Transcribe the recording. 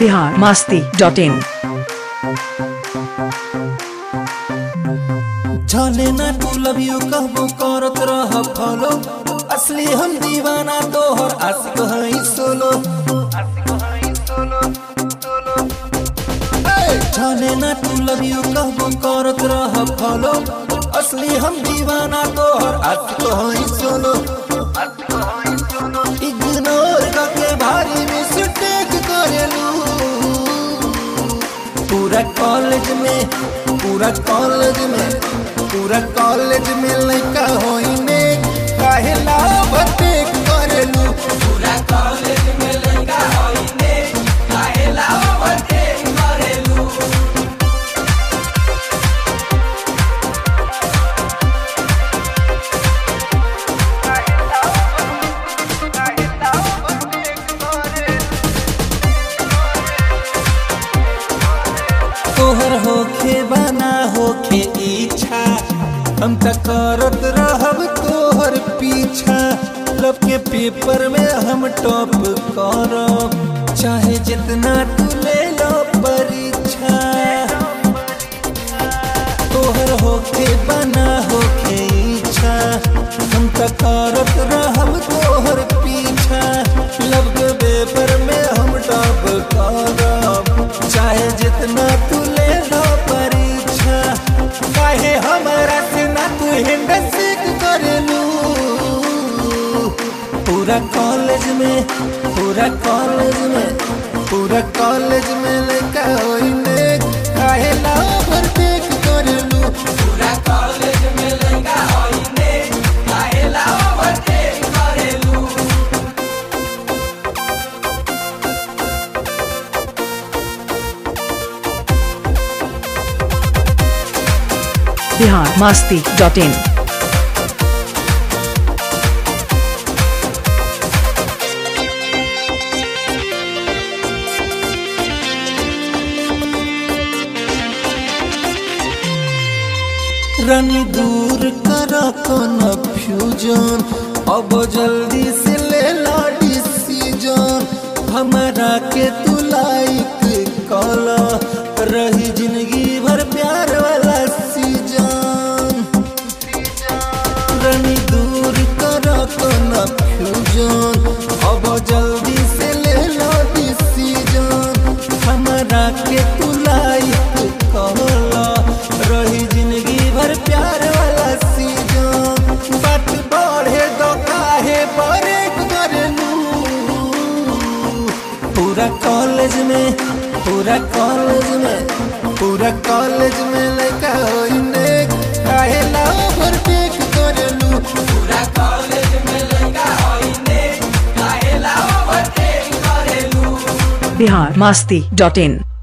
Bihar Masti dot in जाने ना तू लव यू कहबो करत रह फॉलो असली हम दीवाना तोहर आशिक हई सोलो ए, जाने ना तू लव यू कहबो करत रह फॉलो असली हम दीवाना तोहर आशिक हई सोलो इग्नोर करके भारी मिस्टेक करेलू पूरा कॉलेज में पूरा कॉलेज में पूरा कॉलेज में लड़का होइने काहे लाभ टेक करेलू पूरा कॉलेज में लड़का होइने काहे लाभ टेक करेलू तोहर होखे बना होखे इच्छा हम त करत रहब तोहर पीछा लब के पेपर में हम टॉप करब चाहे जितना तू ले लो परीक्षा तोहर होखे बना होखे इच्छा हम त करत रहब तोहर पीछा लब के पेपर में हम टॉप करब चाहे जितना तू ले लो परीक्षा काहे हमारा से ना तू हिंद सीख करेलू पूरा कॉलेज में पूरा कॉलेज में पूरा कॉलेज में लेकर होइने काहे ला ओवरटेक करेलू पूरा कॉलेज में लेकर होइने काहे ला ओवरटेक करेलू बिहार मास्ती डॉट इन रनी दूर करा कन्फ्यूजन अब जल्दी से ले ला डिसीजन हमारा के तू लाइक कला रही जिंदगी भर प्यार वाला सीजन रनी दूर करा कन्फ्यूजन अब जल्दी से ले ला डिसीजन हमारा के तू लाइक कला रही जिंदगी भर प्यार वाला सीजन बात बढ़े दो काहे ब्रेक करेलू पूरा कॉलेज में पूरा कॉलेज में पूरा कॉलेज में लड़का होइने काहे ला ओवरटेक करेलू पूरा कॉलेज में लड़का होइने काहे ला ओवरटेक करेलू बिहार मास्ती डॉट इन